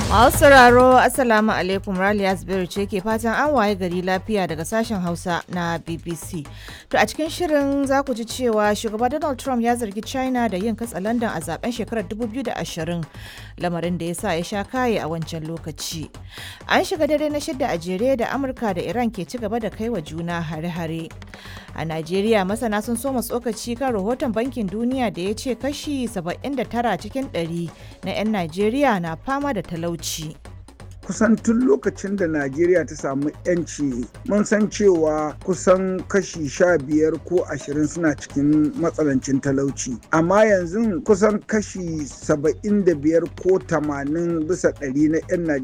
Masu sauraro Assalamu alaikum Raliya Zubairu ce ke fatan an waye gari lafiya daga sashen Hausa na BBC. To a cikin shirin za ku ji cewa shugaba Donald Trump ya zargi China da yin katsalandan a zaben shekarar 2020 lamarin da ya sa ya sha kaye a wancan lokaci. An shiga dare na shidda a jere da Amurka da Iran ke ci gaba da kai wa juna hare-hare. A Najeriya masana sun soma tsokaci kan rahoton bankin duniya da ya ce kashi 79 cikin 100 na 'yan Najeriya na fama da talauci. kusan tun lokacin da najeriya ta samu yanci mun san cewa kusan kashi sha biyar ko ashirin suna cikin matsalancin talauci amma yanzu kusan kashi saba'in da biyar ko tamanin bisa ɗari na 'yan najeriya